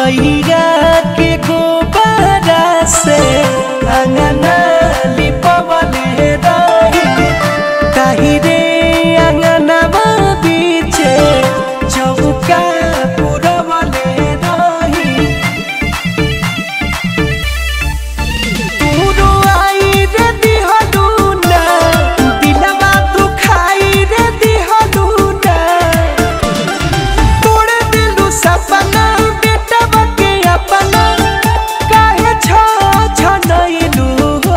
गैया के गोबरा से अंगना लिपवले रही ताही रे अंगनवा बीचे चौका पुरवले रही तूरो आई रे दिहलू ना दिलवा दुखाई रे दिहलू ना तोड़ दिलू सपना बेटवा के अपना काहे छ छनैलू हो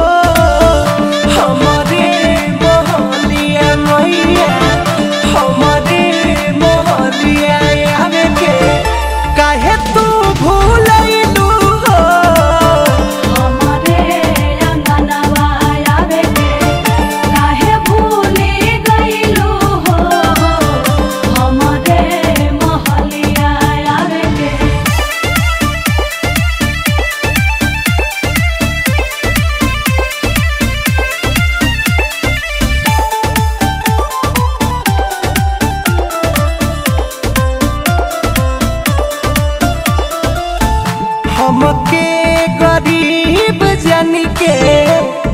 हमरे मोहलिया मैया हमरे मोहलिया आवे के काहे तू भूलैलू हो हमरे अंगनवा आवे के काहे भूले गइलू हो हमरे महलिया आवे के हमके गरीब जन के